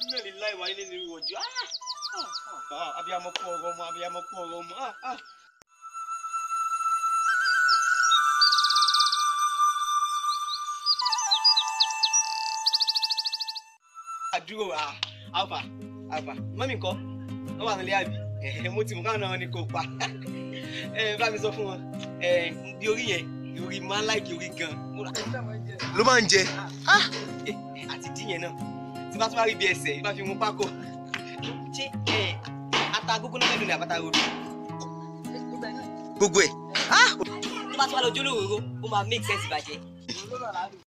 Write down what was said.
iná lè láì wáyé lè wọ̀ jù abiyamọ kú ọ̀rọ̀ ọmọ abiyamọ kú ọ̀rọ̀ ọmọ. ah, ah. àdúró ah, alfa alfa mọ́mí nǹkan wọ́n wà nílé àbí Eh, mo ti mú káwọn náà ní kò pa Eh, bá mi sọ fún wọn Eh, bí orí yẹn orí máa ń láìkí orí gan ló máa ń jẹ Ah, eh, àti díyẹn náà tí bá tún bá rí bí ẹsẹ̀ bá fi mú pákó ṣé eh, ata gógó náà mẹ́nu ni àbáta rodo gbogbo ẹ̀ tó bá tún wá lọ jólóró ó máa make sense bàjẹ́.